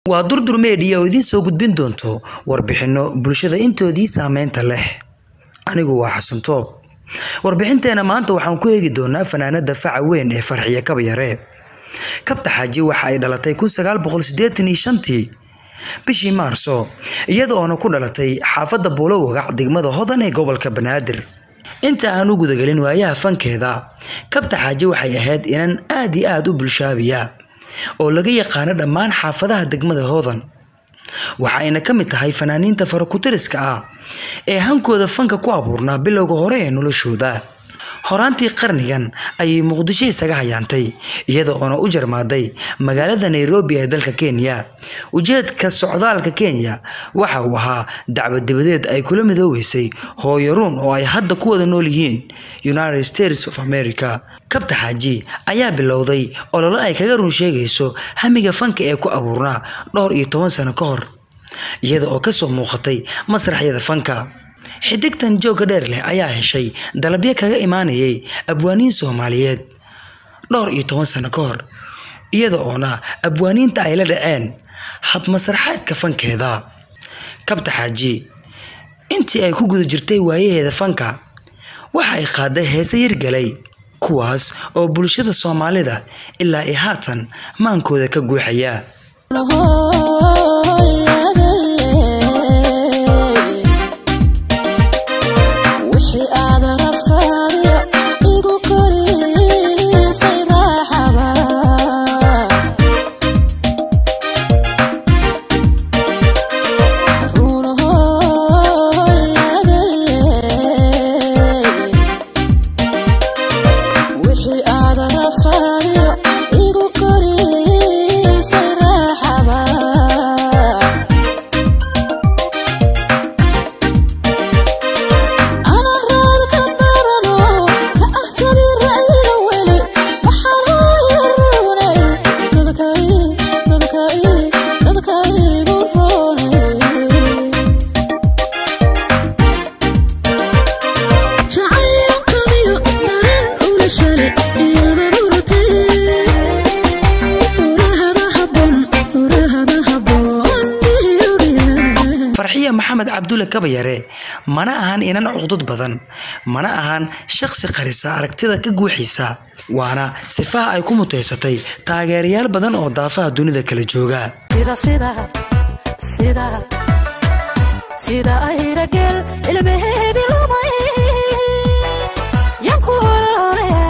waa durdur meediya oo idiin soo gudbin doonto warbixinno bulshada intoodii saameynta leh anigu waa xasan toob warbixinteena maanta waxaan ku eegi doonaa fanaanada faca weyn ee farxiye kabayare kabta xaaji waxa ay dhalatay tii bishii maarso iyada oona ku dhalatay xaafadda buulo wagac degmada hodan ee gobolka banaadir inta aan u gudagelin waayaha fankeeda kabta xaaji waxay ahayd inan aad iyo aad u bulshaabiya oo laga yaqaano dhammaan xaafadaha degmada hodan waxa ayna ka mid tahay fanaaniinta farakutiriska ah ee hankooda fanka ku abuurnaa bilowga hore ee noloshooda horaantii qarnigan ayay muqdisho isaga hayaantay iyada oona u jarmaaday magaalada nairobi ee dalka kenya ujeedka socdaalka kenya waxa uu ahaa dacwad dibadeed ay kula midoobeysay hooyaruun oo ay hadda ku wada nool yihiin united states of america kabta xaaji ayaa bilowday ololo ay kaga run sheegayso hamiga fanka ee ku abuurnaa dhowr iyo toban sano ka hor iyada oo kasoo muuqatay masraxyada fanka xidigtan joogga dheer leh ayaa heshay dalabyo kaga imaanayay abwaaniin soomaaliyeed dhowr iyo toban sano ka hor iyada oona abwaaniinta ay la dhaceen hab masraxeedka fankeeda kabta xaaji intii ay ku guda jirtay waayaheeda fanka waxa ay qaaday heese yargalay kuwaas oo bulshada soomaalida ilaa i haatan maankooda ka guuxaya farxiya maxamed cabdulle kabayare mana ahan inan cuqdud badan mana ahan shaqsi qarisa aragtida ka guuxiisa waana sifaha ay ku mutaysatay taageerayaal badan oo daafaha dunida kala jooga sida ayrageel ilmaheedi lumay yanku ololaya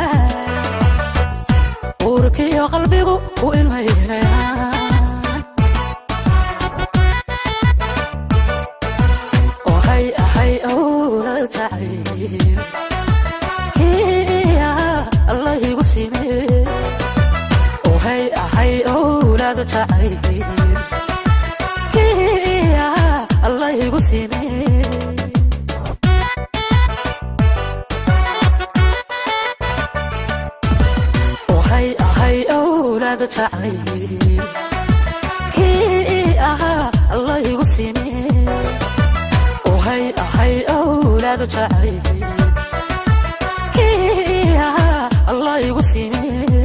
uurkiyo qalbigu u ilmaynayaan waxay ahay awlal jacayl kiya allah igu sime waxay ahay awlad jacayl kiya allah igu sime waxay ahay awlad jacayl kiya allah igu sime waxay ahay awlad jacayl kiya allah igu sime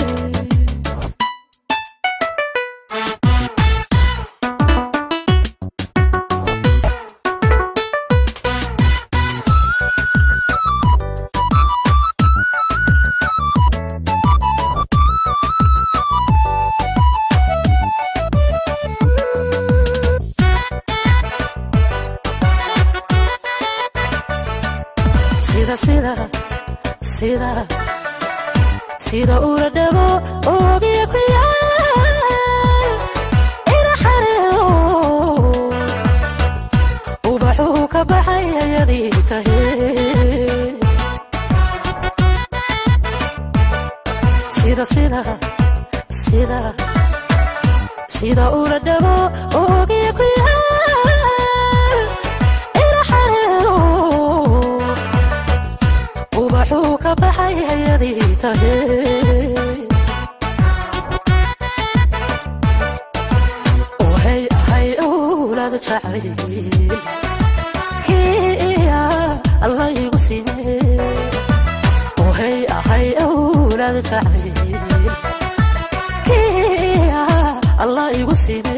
sida sida sida sida ula dhabo oogiya ku yaal ina xareedo ubaxuu ka baxay ayadii tahe sida sida sida sida ula dhabo oogiya ku yaal ina xareedo ubaxuu ka baxay hayadii tahe waxay ahay awlad jacayl kiya allah igu sime waxay ahay awlad jacayl kiya allah igu sime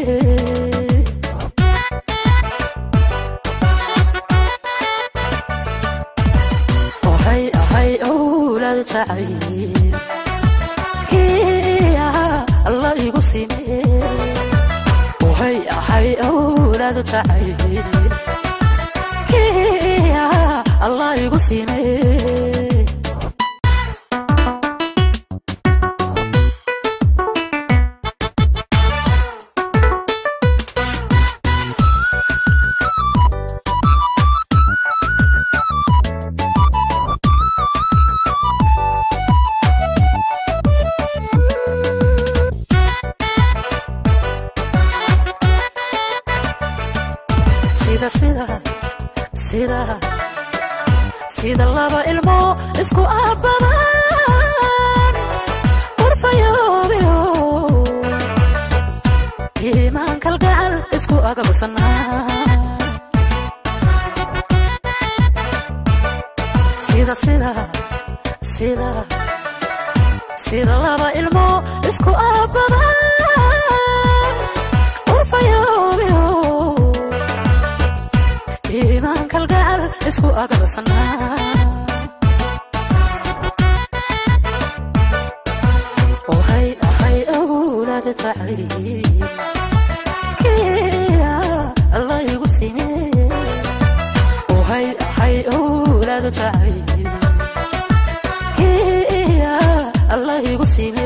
waxay ahay owlaad jacayl Hiya, allah igu sime waxay ahay owlaad jacayl Hiya, allah igu sime sida sida sida sida laba ilmo isku aababan warfayoobiyo iimaan kalgacal isku agabsanaa sida sida sida sida laba ilmo isku aababan warfayoobiyo iimaan kalgacal isku agabsanaa waxay ahay owlaad jacayl kiya allah igu sime waxay ahay owlaad jacayl kiya allah igu sime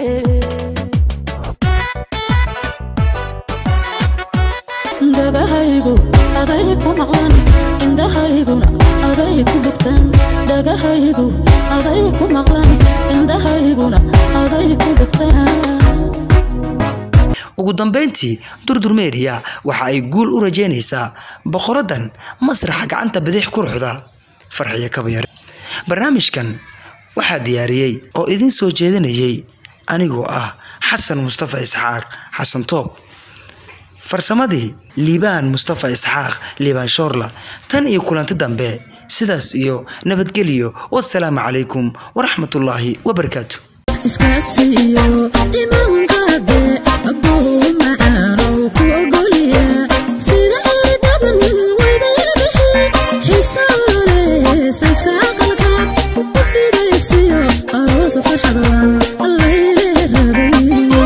dhagahaygu aday ku maqlan indhahayguna aday ku bogtaan dhagahaygu aday ku maqlan indhahayguna aday ku bogtaan ugu dambayntii durdur meeriya waxa ay guul u rajeynaysaa boqoradan masraxa gacanta bidix quruxda farxiyo kabayar barnaamijkan waxaa diyaariyey oo idiin soo jeedinayay anigoo ah xasan mustafa isxaaq xasan toob farsamadii liibaan mustafa isxaaq liibaan shoorla tan iyo kulanti dambe sidaas iyo nabadgelyo wasalaamu calaykum waraxmatullaahi wabarakaatu iskaasiyo imaankaade abuu macaanow ku ogolya sida ay dhaban wadayabahe xisoolesa iska aqalka u fidaysiyo aroosa farxadan allayle rabay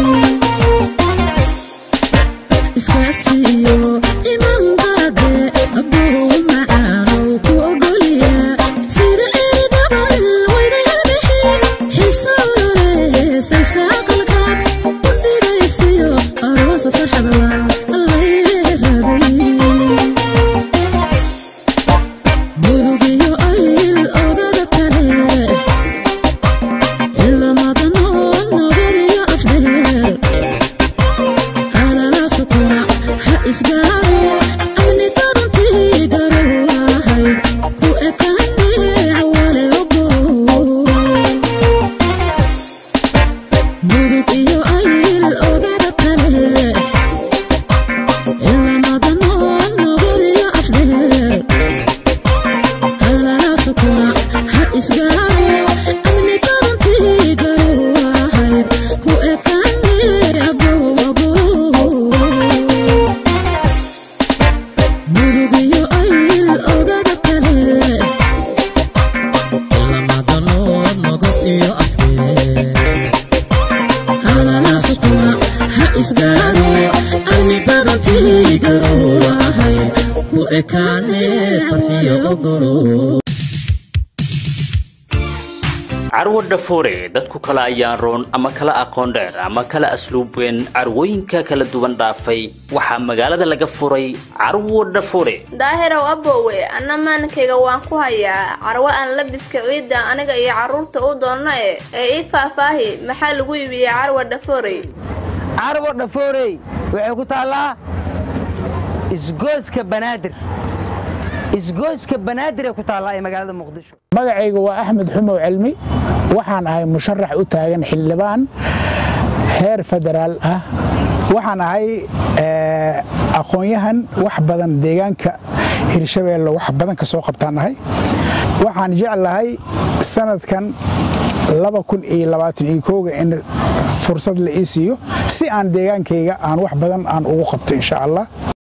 iskaasiyo imaankaade abuu macaanow ku ogolya sida ay dhaban wadayabahe xisoolesa iska aqalka u fidaysiyo aroosa farxadan allayle rabay murugiyo ayl ogada kale ilamadanoo nogariyo afdheer halala sukuna ha isgaaro amni darantii garowahay ku ekaane cawale ogo murug iyo ayl ogada kale ilamadanoo nogariyo afdheer halalaasukuna ha isgaaro amni darantii garowahayd ku ekaane aboabo murugiyo ayl ogada kale lamadano nogob iyo afkeed halalaasukuna ha isgaaro amni darantii garowahayd ku ekaane farxiyo ogolo carwo dhafoore dadku kala ayaan roon ama kala aqoon dheer ama kala asluub weyn carwooyinka kala duwan dhaafay waxaa magaalada laga furay carwo dhafoore daahirow aboowe anna maalinkayga waan ku hayaa carwo aan labiska ciidda aniga iyo carruurta u doonna e ee ii faahfaahi maxaa lagu iibiyey carwa dhafoorey carwo dhafoorey waxay ku taallaa isgooska banaadir isgooska banaadir ee ku taallaa ee magaalada muqdisho magacayga waa axmed xumow cilmi waxaan ahay musharax u taagan xildhibaan heer federaal ah waxaan ahay eh, aqoon-yahan wax badan deegaanka hirshabeelle wax badan ka soo qabtaan ahay waxaan jeclahay sanadkan ga in fursad la ii siiyo si aan deegaankayga aan wax badan aan ugu qabto insha allah